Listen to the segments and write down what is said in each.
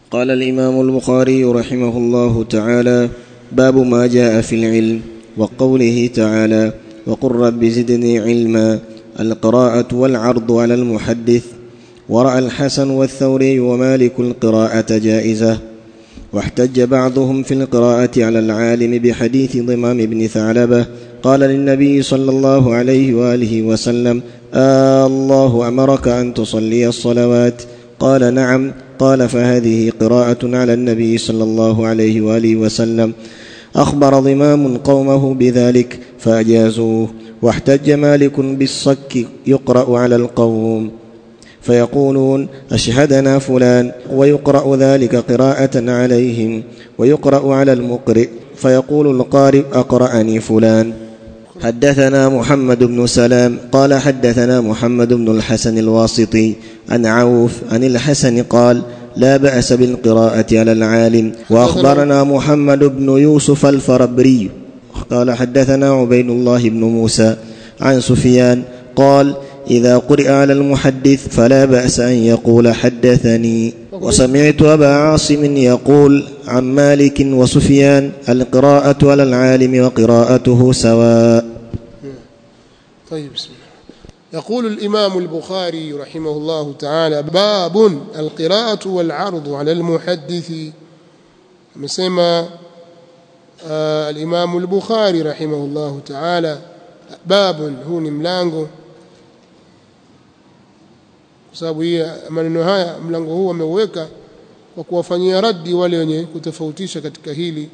قال الامام البخاري رحمه الله تعالى باب ما جاء في العلم وقوله تعالى وقل رب زدني علما القراءه والعرض على المحدث وراى الحسن والثوري ومالك القراءه جائزه واحتج بعضهم في القراءه على العالم بحديث ضمام بن ثعلبه قال للنبي صلى الله عليه واله وسلم آه الله امرك ان تصلي الصلوات قال نعم قال فهذه قراءه على النبي صلى الله عليه واله وسلم اخبر ضمام قومه بذلك فاجازوه واحتج مالك بالصك يقرا على القوم فيقولون اشهدنا فلان ويقرا ذلك قراءه عليهم ويقرا على المقرئ فيقول القارئ اقراني فلان حدثنا محمد بن سلام قال حدثنا محمد بن الحسن الواسطي عن عوف عن الحسن قال لا باس بالقراءه على العالم واخبرنا محمد بن يوسف الفربري قال حدثنا عبيد الله بن موسى عن سفيان قال اذا قرئ على المحدث فلا باس ان يقول حدثني وسمعت ابا عاصم يقول عن مالك وسفيان القراءه على العالم وقراءته سواء طيب بسم الله يقول الإمام البخاري رحمه الله تعالى باب القراءة والعرض على المحدث مسمى آه الإمام البخاري رحمه الله تعالى باب هو ni mlango kwa sababu hii maneno haya mlango huu ameuweka kwa kuwafanyia raddi wale wenye kutofautisha katika hili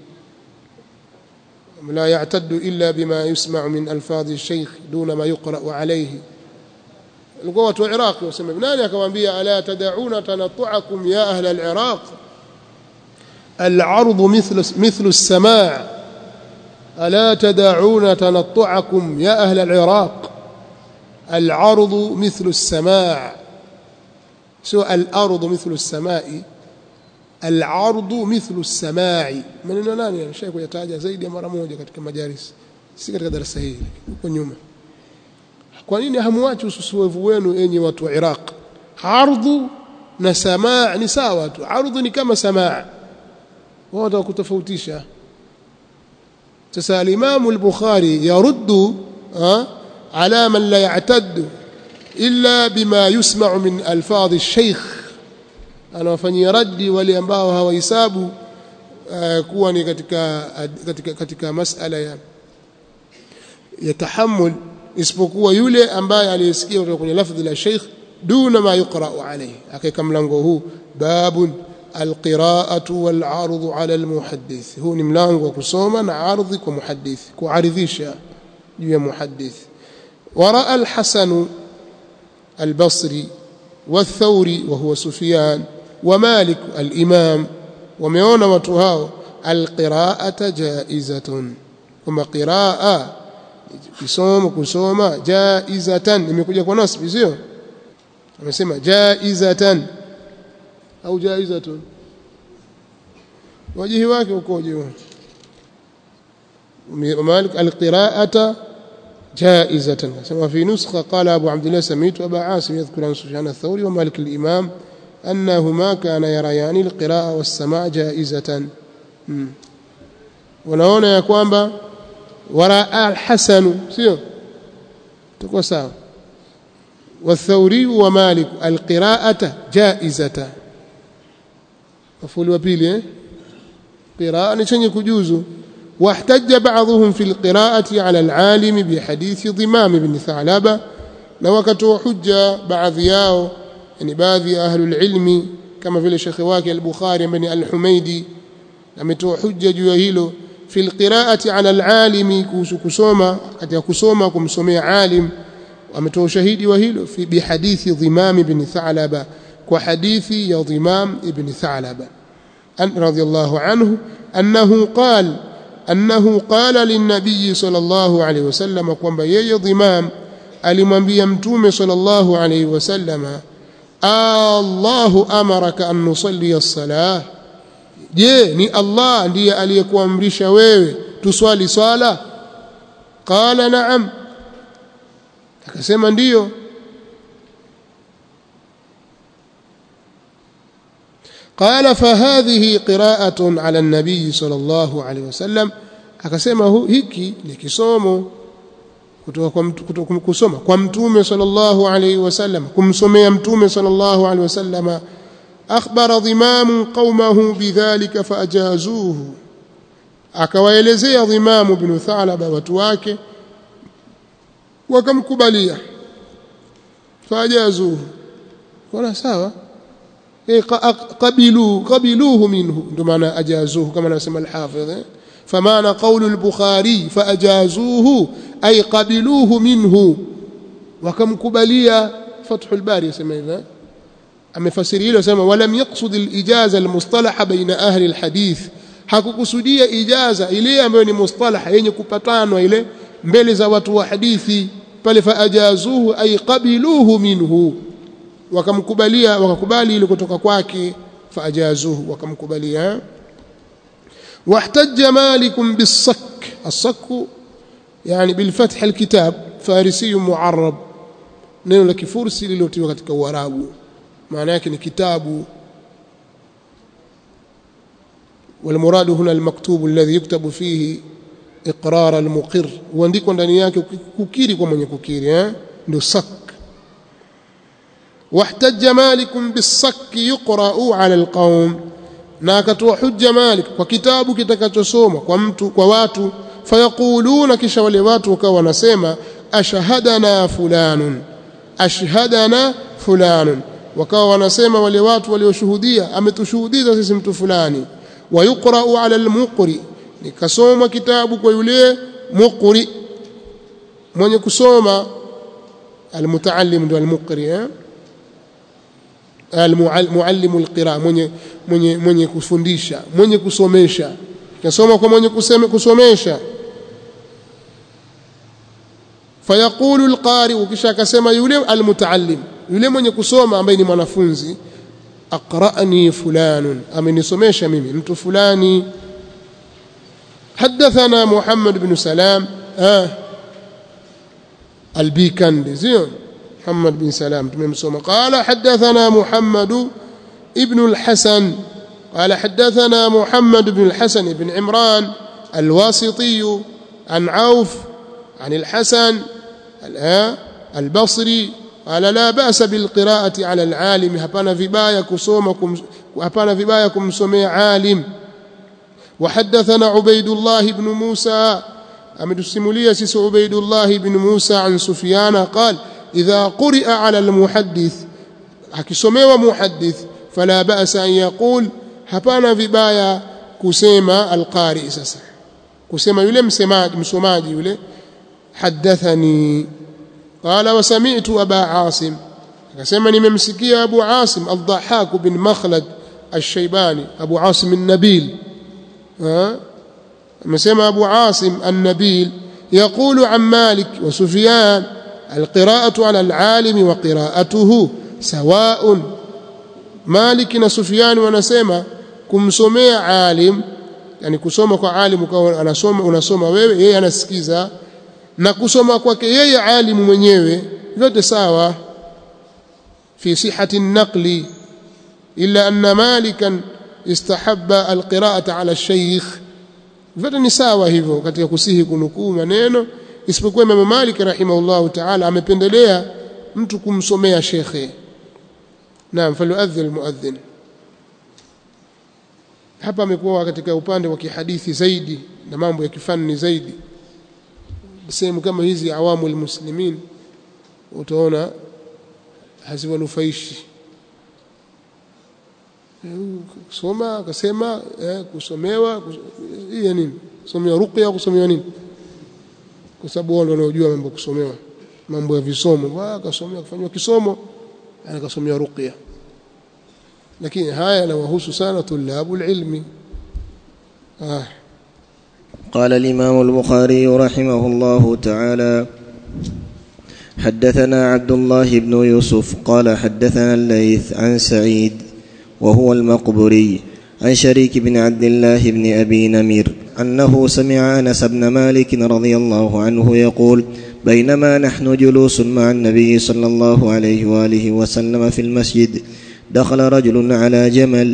لا يعتد إلا بما يسمع من ألفاظ الشيخ دون ما يقرأ عليه alikuwa watu wa Iraq wasema nani akamwambia ala tad'una tanattu'akum ya ahla al-Iraq al-'ard mithlu mithlu as-sama' ala tad'una tanattu'akum ya ahla al-Iraq al-'ard mithlu as-sama' سو الأرض مثل السماء العرض مثل السماع maneno nani anashai kuyataja zaidi ya mara moja katika majalis si katika darasa hili huko nyuma kwa nini hamwachi ususuevu wenu enyi watu wa Iraq ardhu na samaa ni sawa tu ardhu ni kama samaa wao watakutofautisha sasa al-Imam al-Bukhari yaruddu ala man la ya'taddu illa bima yusma'u min alfadh ash-shaykh anawafanyia raddi wale ambao hawahesabu uh, kuwa ni katika katika katika masala ya ya tahammul isipokuwa yule ambaye aliyesikia kutoka kwenye lafdhi la sheikh duna ma yuqra'u alayhi akaika mlango huu babun alqira'atu wal 'ardu 'ala almuhaddith huu ni mlango wa kusoma na ardhi kwa muhaddith kuaridhisha juu ya muhaddith wara al-hasan al-basri والثوري وهو سفيان ومالك الإمام wameona watu hao alqiraata jaizatun kama qiraa kusoma kusoma jaizatan imekuja kwa nasbi sio amesema jaizatan au jaizatun wajihi wake ukoje malik alqiraata جائزة كما في نسخة قال أبو عبد الله سميت أبا عاصم يذكر عن سفيان الثوري ومالك الإمام أنهما كان يريان القراءة والسماع جائزة ونهونا يا كوانبا وراء الحسن سيو تقوى ساو والثوري ومالك القراءة جائزة مفعول وبيلي قراءة نشني كجوزو واحتج بعضهم في القراءة على العالم بحديث ضمام بن ثعلبة لوكتوا حجة بعض ياو يعني بعض أهل العلم كما في الشيخ واكي البخاري بن الحميدي ametoa hujja juu ya hilo fi alqiraati ala alalimi kuhusu kusoma katika kusoma kumsomea alim ametoa ushahidi wa hilo fi bihadithi dhimam ibn thalaba kwa hadithi ya dhimam ibn thalaba an radiyallahu anhu annahu qala annahu qala linnabiy sallallahu alayhi wasallam kwamba yeye dhimam alimwambia mtume sallallahu alayhi wasallam Allahu amaraka an nusalli as-salah je ni Allah ndiye aliyekuamrisha wewe tuswali swala qala na'am akasema ndiyo قال فهذه قراءة على النبي صلى الله عليه وسلم akasema hiki ni kisomo kutoka kwa mtu kutoka kusoma kwa mtume sallallahu alayhi wasallam kumsomea mtume sallallahu alayhi wasallam akhbara dhimam qaumahu bidhalika faajazuhu akawaelezea dhimam ibn thalaba watu wake wakamkubalia faajazuhu wala sawa qabilu qabiluhu minhu ndio maana ajazuhu kama anasema al-hafidh فمعنى قول البخاري فأجازوه أي قبلوه منه وكم كبليا فتح الباري يسمى إذا أما فسري سمى ولم يقصد الإجازة المصطلحة بين أهل الحديث hakukusudia ijaza ile ambayo ni mustalaha yenye kupatanwa ile mbele za watu wa hadithi pale faajazuhu ay qabiluhu minhu wakamkubalia wakakubali ile kutoka kwake faajazuhu wakamkubalia واحتج مالك بالصك الصك يعني بالفتح الكتاب فارسي معرب neno la kifursi lililotiwa katika uarabu maana yake ni kitabu والمراد هنا المكتوب الذي يكتب فيه اقرار المقر huandikwa ndani yake kukiri kwa mwenye kukiri eh ndio sak واحتج مالك بالصك يقرأ على القوم na akatoa hujja Malik kwa kitabu kitakachosoma kwa mtu kwa watu fayaquluna kisha wale watu wakawa wanasema ashhadana fulanun ashhadana fulanun wakawa wanasema wale watu walioshuhudia ametushuhudia sisi mtu fulani wayuqra'u 'ala al-muqri nikasoma kitabu kwa yule muqri mwenye kusoma almutaallim ndio almuqri eh almuallimu alqira mwenye mwenye mwenye kufundisha mwenye kusomesha kasoma kwa mwenye kuseme kusomesha fayaqulu alqari kisha akasema yule almutaallim yule mwenye kusoma ambaye ni mwanafunzi aqra'ni fulanun amenisomesha mimi mtu fulani حدثنا محمد بن سلام آه البيكندي زين محمد بن سلام تمام قال حدثنا محمد ابن الحسن قال حدثنا محمد بن الحسن بن عمران الواسطي عن عوف عن الحسن البصري قال لا بأس بالقراءة على العالم هبنا vibaya kusoma hapana vibaya kumsomea alim وحدثنا عبيد الله بن موسى أمدسمولية سيس عبيد الله بن موسى عن سفيان قال إذا قرئ على المحدث akisomea muhaddith fala ba'sa an yaqul hapana vibaya kusema alqari sasa kusema yule msemaji msomaji yule hadathani qala wa sami'tu aba asim akasema nimemsikia abu asim al-dhahhak bin makhlad al-shaybani abu asim an-nabil amesema abu asim an-nabil يقول عن مالك وسفيان القراءة على العالم وقراءته سواء مالك وسفيان wanasema kumsomea alim yani kusoma kwa alim ukawa anasoma unasoma wewe yeye anasikiza na kusoma kwake yeye alimu mwenyewe vyote sawa fi sihhati an-naqli illa anna malikan istahabba alqira'ata ala ash-shaykh vyote ni sawa hivyo katika kusihi kunukuu maneno isipokuwa Imam Malik rahimahullahu ta'ala amependelea mtu kumsomea shekhe naam falyuadhdhin almuadhdhin hapa amekuwa katika upande wa kihadithi zaidi na mambo ya kifani zaidi sehemu kama hizi awamu almuslimin utaona haziwanufaishi kusoma akasema eh, kusomewa hii nini kusomewa ruqya kusomewa nini kwa sababu wao ndio wanaojua mambo kusomewa mambo ya visomo akasomea kufanywa kisomo akasomea ruqya lakini haya yanawahusu sana tulabu ilmi ah قال الإمام البخاري رحمه الله تعالى حدثنا عبد الله بن يوسف قال حدثنا الليث عن سعيد وهو المقبري عن شريك بن عبد الله بن أبي نمير أنه سمع أنس بن مالك رضي الله عنه يقول بينما نحن جلوس مع النبي صلى الله عليه وآله وسلم في المسجد دخل رجل على جمل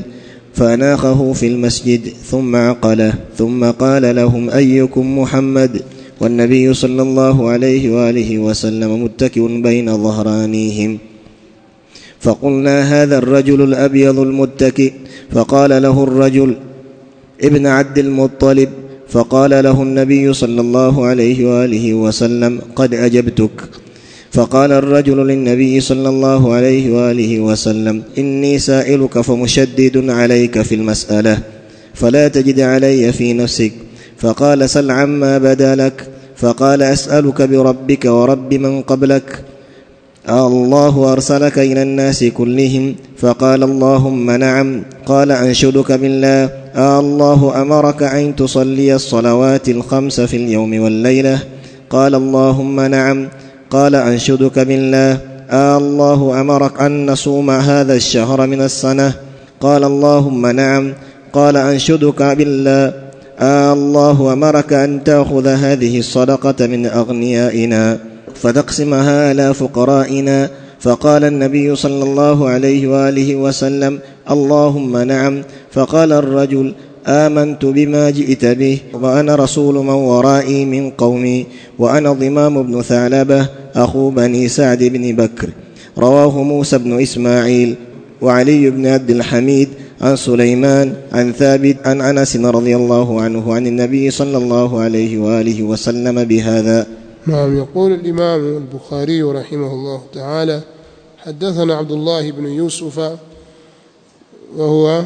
فأناخه في المسجد ثم عقله ثم قال لهم أيكم محمد والنبي صلى الله عليه وآله وسلم متكئ بين ظهرانيهم فقلنا هذا الرجل الأبيض المتكئ فقال له الرجل ابن عبد المطلب فقال له النبي صلى الله عليه وآله وسلم قد أجبتك فقال الرجل للنبي صلى الله عليه واله وسلم اني سائلك فمشدد عليك في المساله فلا تجد علي في نفسك فقال سل عما بدا لك فقال اسالك بربك ورب من قبلك الله ارسلك الى الناس كلهم فقال اللهم نعم قال انشدك بالله الله امرك ان تصلي الصلوات الخمس في اليوم والليله قال اللهم نعم قال انشدك بالله آه الله امرك ان نصوم هذا الشهر من السنه قال اللهم نعم قال انشدك بالله آه الله امرك ان تاخذ هذه الصدقه من اغنيائنا فتقسمها على فقرائنا فقال النبي صلى الله عليه واله وسلم اللهم نعم فقال الرجل امنت بما جئت به وانا رسول من ورائي من قومي وانا ضمام بن ثعلبه اخو بني سعد بن بكر رواه موسى بن اسماعيل وعلي بن عبد الحميد عن سليمان عن ثابت عن انس رضي الله عنه عن النبي صلى الله عليه واله وسلم بهذا نعم يقول الامام البخاري رحمه الله تعالى حدثنا عبد الله بن يوسف وهو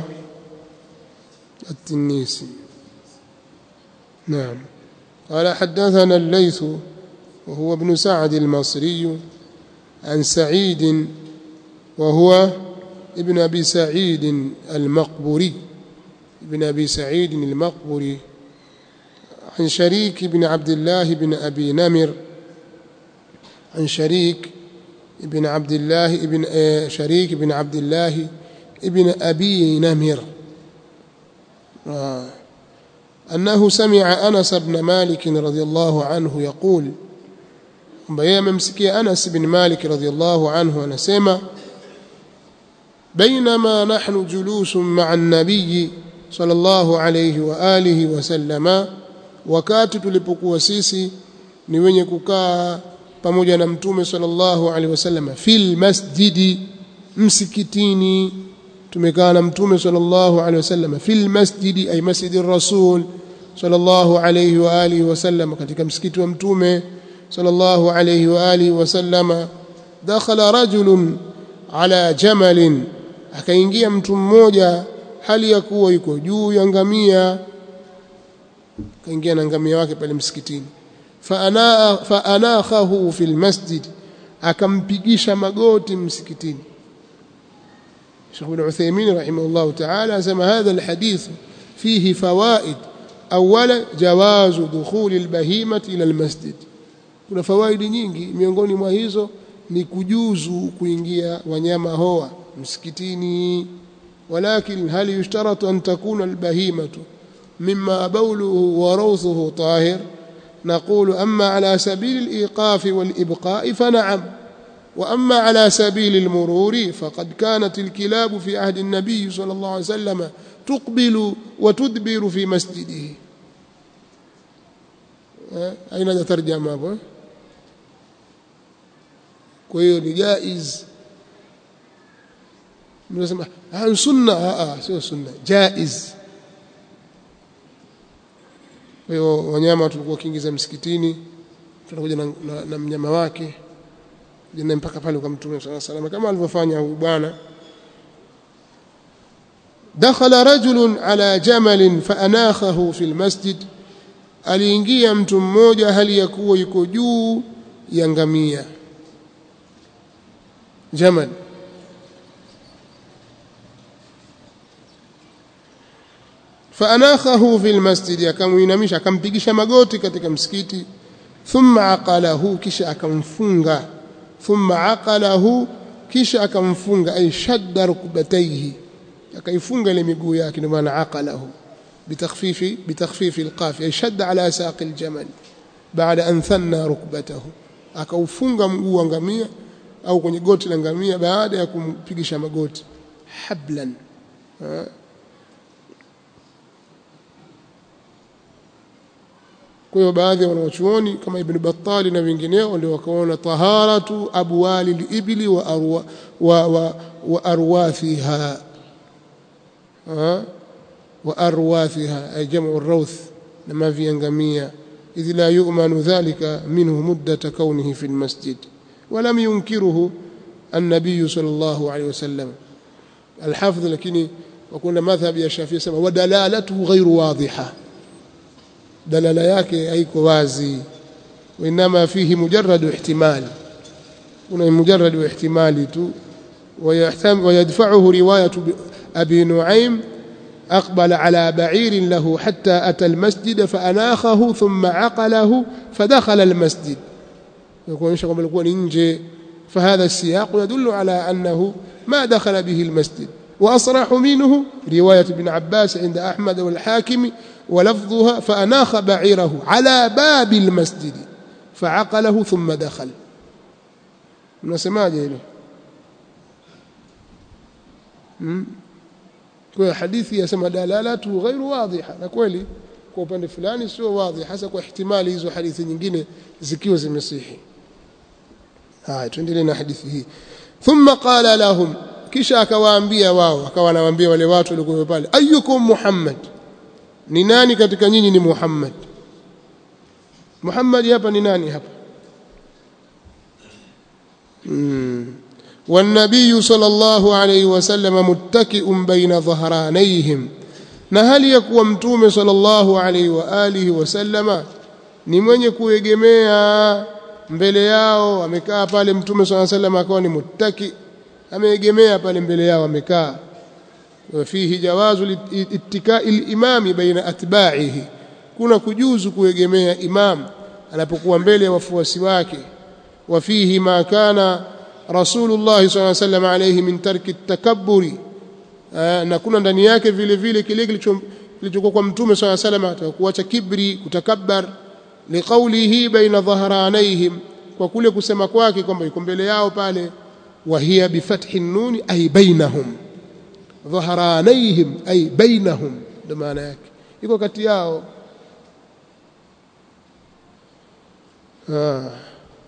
التنيسي نعم قال حدثنا الليث وهو ابن سعد المصري عن سعيد وهو ابن ابي سعيد المقبري ابن ابي سعيد المقبري عن شريك بن عبد الله بن ابي نمر عن شريك ابن عبد الله ابن شريك بن عبد الله ابن ابي نمر آه. أنه سمع أنس بن مالك رضي الله عنه يقول ambaye amemsikia Anas bin Malik radhiyallahu anhu anasema bainama nahnu julusun ma'a an-nabiy sallallahu alayhi wa alihi wa sallama wakati tulipokuwa sisi ni wenye kukaa pamoja na mtume sallallahu alayhi wasallam fil masjidi msikitini tumekaa na mtume sallallahu alaihi wasallam fil masjidi ay masjidi rasul sallallahu alaihi wa alihi wasallam katika msikiti wa mtume sallallahu alaihi wa alihi wasallam dakhala rajulun ala jamalin akaingia mtu mmoja hali ya kuwa yuko juu ya ngamia akaingia na ngamia wake pale msikitini fa anakhahu fil masjid akampigisha magoti msikitini شيخ ابن عثيمين رحمه الله تعالى سمى هذا الحديث فيه فوائد أولا جواز دخول البهيمة إلى المسجد kuna fawaidi nyingi miongoni mwa hizo ni kujuzu kuingia wanyama hoa msikitini walakin hal yushtaratu an takuna albahimatu mimma bawluhu wa rawthuhu tahir نقول أما على سبيل الإيقاف والإبقاء فنعم وأما على سبيل المرور فقد كانت الكلاب في عهد النبي صلى الله عليه وسلم تقبل وتدبر في مسجده أين ترجم هذا كويو جائز mnasema ah sunna ah sio sunna jaiz kwa hiyo wanyama tulikuwa kiingiza msikitini tunakuja na, na, na mnyama wake jina mpaka pale kwa mtume swalla sallam kama alivyofanya huyu bwana dakhala rajulun ala jamalin faanakhahu fi almasjid aliingia mtu mmoja hali ya kuwa yuko juu ya ngamia jamal faanakhahu fi almasjid akamuinamisha akampigisha magoti katika msikiti thumma aqalahu kisha akamfunga thumma aqalahu kisha akamfunga ay shadda rukbatayhi akaifunga ile miguu yake ndio maana aqalahu bitakhfifi bitakhfifi alqaf ay shadda ala saq aljamal baada an thanna rukbatahu akaufunga mguu wa ngamia au kwenye goti la ngamia baada ya kumpigisha magoti hablan kwa hiyo baadhi ya wanawachuoni kama Ibn Battali na wengineo ndio wakaona taharatu abwali libili wa, arwa, wa, wa, wa arwathiha wa arwathiha ay jamu rawth na mavi ya ngamia idh la yu'manu dhalika minhu muddata kaunihi fi almasjid ولم ينكره النبي صلى الله عليه وسلم الحافظ لكن وكنا مذهب يا شافعي سما ودلالته غير واضحه dalala yake haiko wazi وانما فيه مجرد احتمال kuna مجرد احتمال tu ويدفعه روايه ابي نعيم أقبل على بعير له حتى أتى المسجد فأناخه ثم عقله فدخل المسجد يقول kwamba alikuwa ni nje فهذا السياق يدل على أنه ما دخل به المسجد وأصرح منه رواية ابن عباس عند أحمد والحاكم ولفظها فأناخ بعيره على باب المسجد فعقله ثم دخل mnasemaje hilo kwa hadithi yasema dalalatu ghairu wadhiha na kweli kwa upande fulani sio wazi hasa kwa ihtimali hizo hadithi nyingine zikiwa zimesihi haya tuendelee na hadithi hii thumma qala lahum kisha akawaambia wao akawa anawaambia wale watu waliokuwa pale ayyukum muhammad ni nani katika nyinyi ni muhammad muhammad hapa ni nani hapa mm. والنبي صلى الله عليه وسلم متكئ بين ظهرانيهم na hali ya kuwa mtume sallallahu alaihi wa alihi wasallama ni mwenye kuegemea mbele yao amekaa pale mtume sallallahu alaihi wasallam akawa ni muttaki ameegemea pale mbele yao amekaa fihi jawazu ittikai limami baina atba'ihi kuna kujuzu kuegemea imam anapokuwa mbele ya wafuasi wake wa fihi ma kana rasulullah sallallahu alaihi wasallam alayhi min tarki takabburi na kuna ndani yake vile vile kile kilichokuwa kwa mtume swalla sallam atakuacha kibri kutakabbar liqaulihi baina dhahranayhim kwa kule kusema kwake kwamba yuko mbele yao pale wa hiya bifathi nun ay bainahum dhahranayhim ay bainahum ndio maana yake iko kati yao ah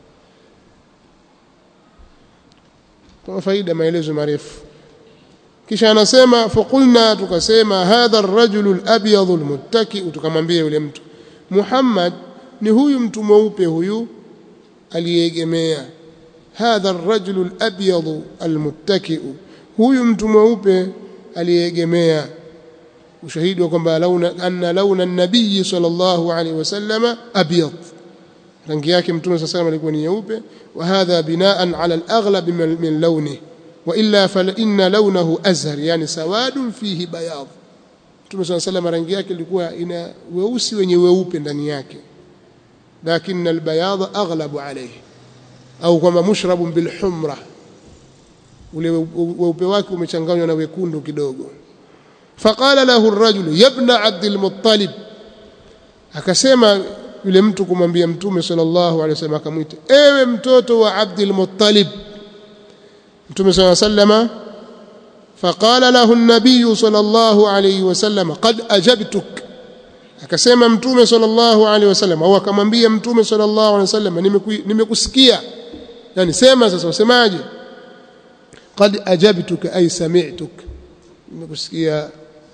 kwa faida maelezo marefu kisha anasema faqulna tukasema hadha ar-rajulu al-abyad al-muttaki tukamwambia yule mtu Muhammad ni huyu mtu mweupe huyu aliyeegemea hadha ar-rajulu al-abyad al-muttaki huyu mtu mweupe aliyeegemea ushahidi wa kwamba launa anna launa an-nabiy sallallahu alayhi wasallam abyad rangi yake mtume sallallahu alayhi alikuwa ni nyeupe wa hadha binaan ala al-aghlab min lawnihi وإلا فإن لونه أزهر يعني سواد فيه بياض Mtume صلى الله عليه وسلم rangi yake ilikuwa ina weusi wenye weupe ndani yake lakini albayadh aghlabu alayhi au kama mushrabun bilhumra ule weupe wake umechanganywa na wekundu kidogo faqala lahu ar-rajul ya ibn abd al-muttalib akasema yule mtu kumwambia mtume sallallahu alayhi wasallam akamwita ewe mtoto wa abd al-muttalib mtume صلى الله عليه وسلم فقال له النبي صلى الله عليه وسلم قد أجبتك akasema mtume sallallahu alaihi wasallam au akamwambia mtume sallallahu alaihi wasallam nimekusikia yani sema sasa usemaje qad ajabtuka ay sami'tuk nimekusikia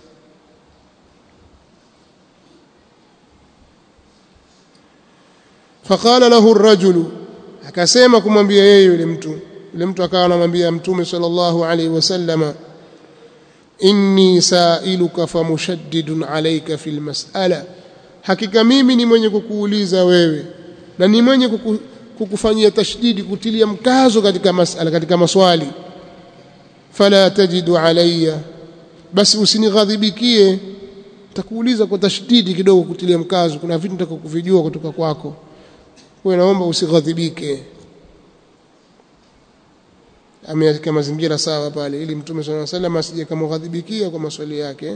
faqala lahu ar-rajulu akasema kumwambia yeye yule mtu yule mtu akawa anamwambia mtume sallallahu alaihi wasallama inni sailuka famushaddidun alayka fil mas'ala hakika mimi ni mwenye kukuuliza wewe na ni mwenye kuku, kukufanyia tashdidi kutilia mkazo katika masala katika maswali fala tajidu alayya basi usinighadhibikie takuuliza kwa tashdidi kidogo kutilia mkazo kuna vitu nataka kuvijua kutoka kwako wewe naomba usighadhibike ameweka mazingira sawa pale ili mtume swalla sallam asije kamghadhibikia kwa maswali yake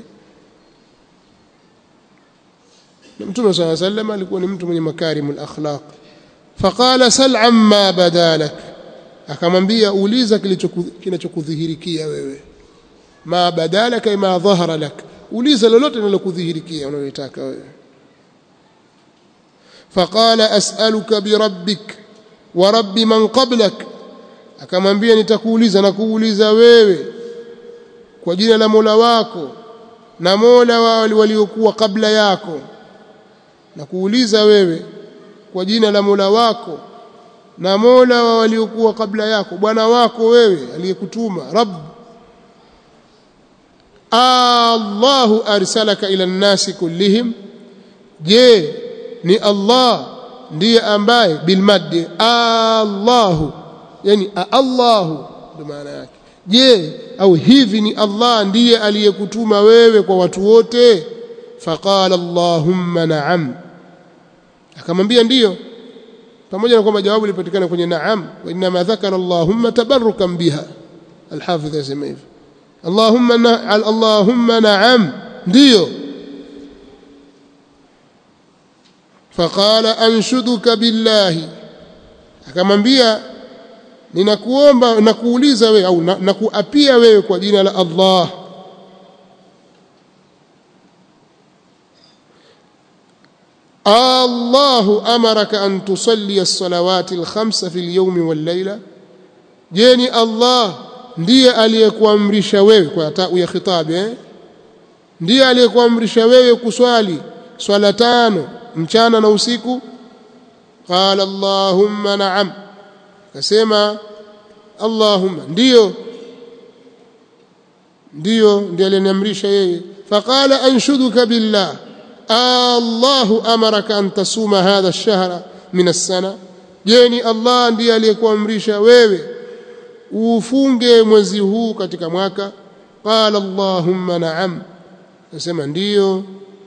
na mtume swalla sallam alikuwa ni mtu mwenye makarimul akhlaq faqala sal amma badalak akamwambia uliza kinachokudhihirikia wewe ma badalaka ma dhahara lak uliza lolote linalokudhihirikia unalotaka wewe faqala as'aluka birabbik wa rabbi man qablak akamwambia nitakuuliza na kuuliza wewe kwa jina la Mola wako na Mola wa waliokuwa kabla yako na kuuliza wewe kwa jina la Mola wako na Mola wa waliokuwa kabla yako bwana wako wewe aliyekutuma rabb Allahu arsalaka ila nnasi kullihim je ni Allah ndiye ambaye bilmaddi Allahu yani Allahu ndio maana yake je au hivi ni Allah ndiye aliyekutuma wewe kwa watu wote faqala Allahumma na'am akamwambia ndiyo pamoja na kwamba jawabu lilipatikana kwenye na'am wa inma dhakara Allahumma tabarrukan biha alhafidh yasema hivyo Allahumma na, Allahumma na'am ndiyo faqala anshuduka billahi akamwambia ninakuomba nakuuliza wewe au nakuapia wewe kwa jina la Allah Allahu amaraka an tusalli as-salawati al-khamsa fi al-yawmi wal-layla je ni Allah ndiye aliyekuamrisha wewe kwa taa ya khitabi eh ndiye aliyekuamrisha wewe kuswali swala tano mchana na usiku qala allahumma na'am akasema allahumma ndiyo ndiyo ndiye aliniamrisha yeye faqala anshuduka billah Allahu amaraka an tasuma hadha ash-shahra min as-sana je ni Allah ndiye aliyekuamrisha wewe ufunge mwezi huu katika mwaka qala allahumma na'am nasema ndiyo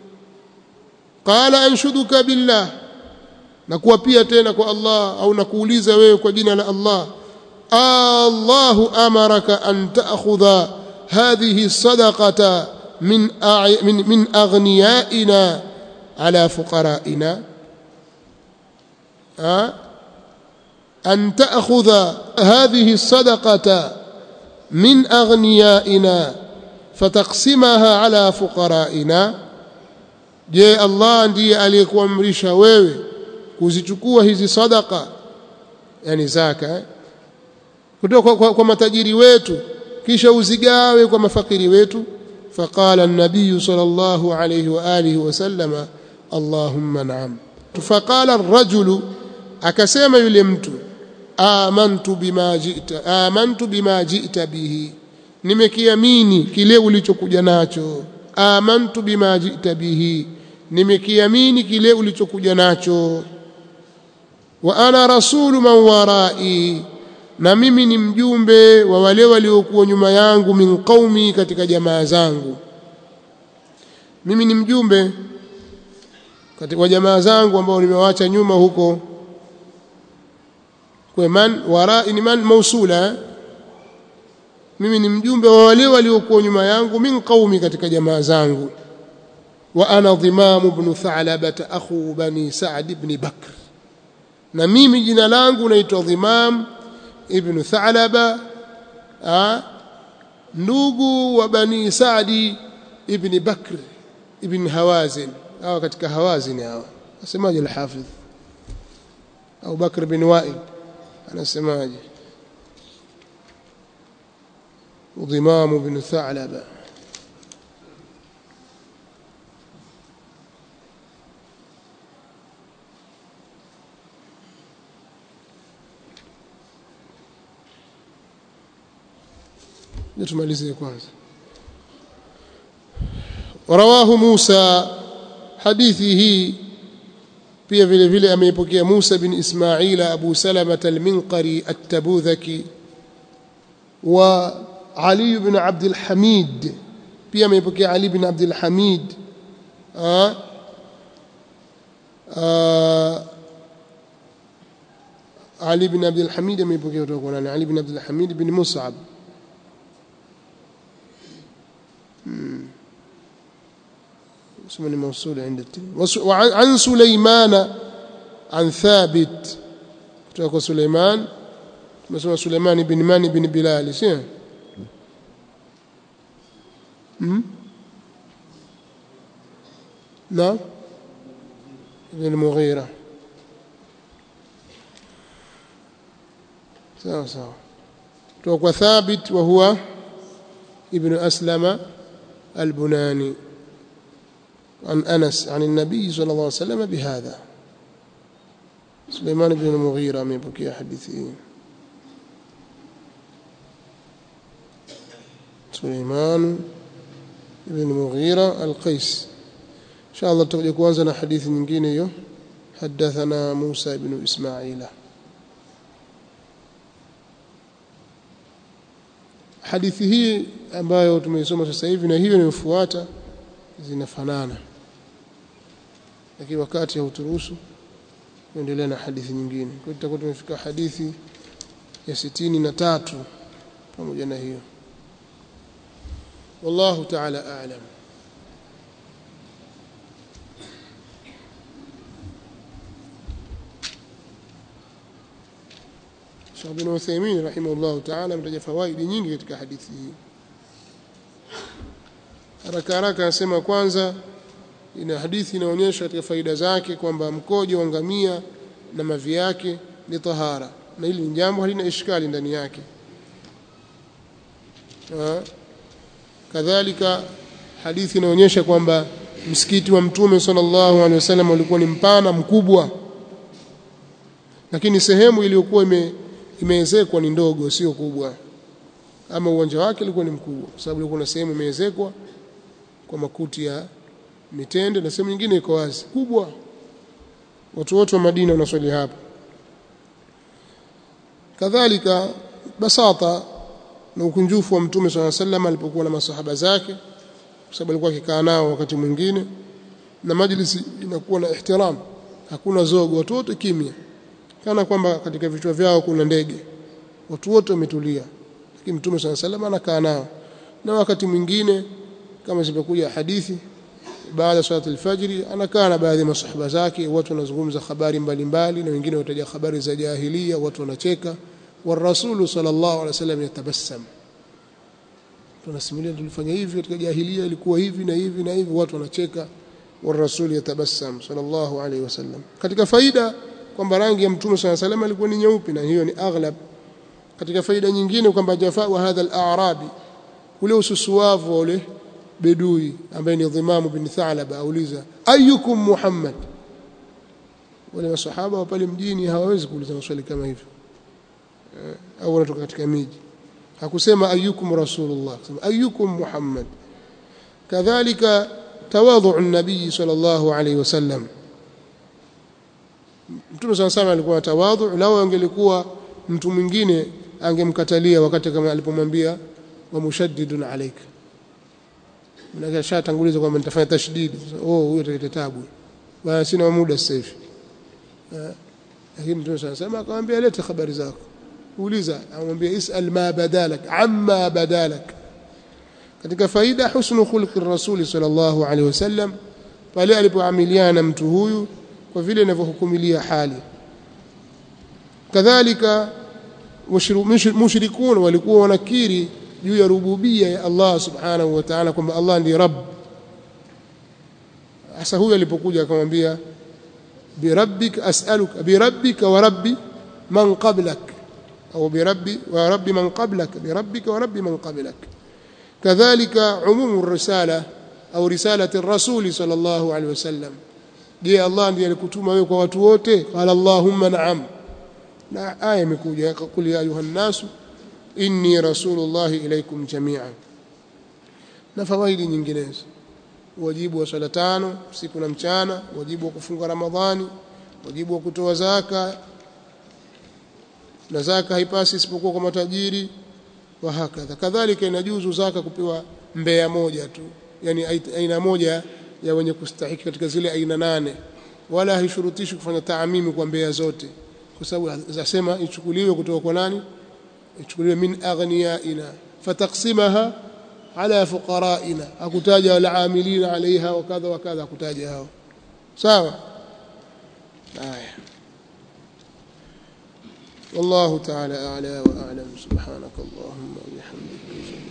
qala anshuduka billah na kuwa pia tena kwa Allah au nakuuliza wewe kwa jina la Allah Allahu amaraka an ta'khudha hadhihi sadaqata min min min aghniyaina ala fuqaraina أن تأخذ هذه الصدقة من أغنيائنا فتقسمها على فقرائنا je Allah ndiye aliyekuamrisha wewe kuzichukua hizi sadaka yani zaka eh? kutoka kwa, kwa, kwa matajiri wetu kisha uzigawe kwa mafakiri wetu faqala an-nabiy sallallahu alayhi wa alihi wa sallama Allahumma na'am faqala ar-rajulu akasema yule mtu amantu bima ji'ta amantu bima ji'ta bihi nimekiamini kile ulichokuja nacho amantu bima ji'ta bihi nimekiamini kile ulichokuja nacho wa ana rasulu man warai na mimi ni mjumbe wa wale waliokuwa nyuma yangu min qaumi katika jamaa zangu mimi ni mjumbe katika jamaa zangu ambao nimewaacha nyuma huko kwa man warai ni man mausula mimi ni mjumbe wa wale waliokuwa nyuma yangu min qaumi katika jamaa zangu wa ana dhimam ibn tha'laba akhu bani sa'd ibn bakr na mimi jina langu naitwa dhimam ibn tha'laba ndugu wa bani sa'd ibn bakr ibn hawazin hawa katika hawazin hawa asemaje al-hafidh au bakr bin wa'il anasemaje ضمام بن ثعلبة tumalizie kwanza ورواه موسى hadithi hii pia vile vile ameipokea Musa bin Ismail Abu Salama al-Minqari at-Tabudhaki wa Ali ibn Abd al-Hamid pia ameipokea Ali ibn Abd al-Hamid Ali ibn Abd al-Hamid ameipokea kutoka kwa nani Ali ibn Abd al-Hamid ibn Mus'ab اسمه موصول عند وعن سليمان عن ثابت kutoka Suleiman tumesema Suleiman ibn Mani ibn Bilal sio hmm na ibn Mughira sawa sawa kutoka kwa Thabit wa huwa ibn Aslama al-Bunani عن أنس عن النبي صلى الله عليه وسلم بهذا سليمان بن المغيرة من بكي حديثه سليمان بن المغيرة القيس إن شاء الله تقول كوانزنا حديث نجيني حدثنا موسى بن إسماعيل hadithi hii ambayo tumeisoma sasa hivi na hiyo inayofuata zinafanana lakini wakati hauturuhusu kuendelea na hadithi nyingine kwa hiyo tutakuwa tumefika hadithi ya sitini na tatu pamoja na hiyo wallahu ta'ala a'lam Sheikh bin Uthaymeen rahimahullah ta'ala ametaja fawaidi nyingi katika hadithi hii haraka haraka anasema kwanza ina hadithi inaonyesha katika faida zake kwamba mkojo wa ngamia na mavi yake ni tahara na hili ni jambo halina ishkali ndani yake ha? kadhalika hadithi inaonyesha kwamba msikiti wa mtume sallallahu alaihi wasallam ulikuwa ni mpana mkubwa lakini sehemu iliyokuwa ime, imeezekwa ni ndogo sio kubwa ama uwanja wake ulikuwa ni mkubwa kwa sababu ulikuwa na sehemu imeezekwa kwa makuti ya mitende na sehemu nyingine iko wazi kubwa watu wote wa Madina wanaswali hapo kadhalika basata na ukunjufu wa mtume swalla sallam alipokuwa na masahaba zake kwa sababu alikuwa akikaa nao wakati mwingine na majlisi inakuwa na ihtiram hakuna zogo watu wote kimya kana kwamba katika vichwa vyao kuna ndege watu wote wametulia lakini mtume swalla sallam anakaa nao na wakati mwingine kama zimekuja hadithi baada ya swala al-fajr anakaa na baadhi ya masahaba zake watu wanazungumza habari mbalimbali na wengine wataja habari za jahiliya watu wanacheka والرسول صلى الله عليه وسلم يتبسم tunasimulia tulifanya hivi katika jahiliya ilikuwa hivi na hivi na hivi watu wanacheka والرسول يتبسم صلى الله عليه وسلم katika faida kwamba rangi ya mtume صلى الله عليه وسلم ilikuwa ni nyeupe na hiyo ni aghlab katika faida nyingine kwamba jafaa wa hadha al-a'rabi ule ususuavu ule bedui ambaye ni Dhimamu bin Thalaba auliza ayyukum Muhammad wale masahaba wa pale mjini hawawezi kuuliza maswali kama hivyo au wanatoka katika miji hakusema ayyukum rasulullah kusema ayyukum Muhammad kadhalika tawadhu an-nabii sallallahu alayhi wasallam Mtume sana sana alikuwa na tawadhu lao angelikuwa mtu mwingine angemkatalia wakati kama alipomwambia wa mushaddidun alayka Mnaka shatanguliza kwamba nitafanya tashdid. Oh, huyo ataleta tabu. Bwana sina muda sasa hivi. Lakini Mtume sana sema akamwambia leta habari zako. Uuliza, amwambia isal ma badalak, amma badalak. Katika faida husnu khulqi rasuli sallallahu alaihi wasallam pale alipoamiliana mtu huyu kwa vile inavyohukumilia hali. Kadhalika mushrikun walikuwa wanakiri juu ya rububia ya Allah subhanahu wa ta'ala kwamba Allah ndiye rabb hasa huyo alipokuja akamwambia birabbik as'aluka birabbika wa rabbi man qablak au birabbi wa rabbi man qablak birabbika wa rabbi man qablak kadhalika umumu risala au risalati ar-rasul sallallahu alaihi wasallam je Allah ndiye alikutuma wewe kwa watu wote qala allahumma na'am na aya imekuja qul ya ayuhan nasu inni rasulullahi ilaikum jami'an na fawaidi nyinginezo wajibu wa swala tano siku na mchana wajibu wa kufunga ramadhani wajibu wa kutoa zaka na zaka haipasi isipokuwa kwa matajiri wa hakadha kadhalika inajuzu zaka kupewa mbea moja tu yani aina moja ya wenye kustahiki katika zile aina nane wala haishurutishi kufanya taamimi kwa mbea zote kwa sababu zasema ichukuliwe kutoka kwa nani ichukuliwe min aghniyaina fataqsimaha ala fuqaraina hakutaja wala amilina alaiha wa kadha wa kadha hakutaja hao sawa haya والله تعالى أعلى وأعلم سبحانك اللهم وبحمدك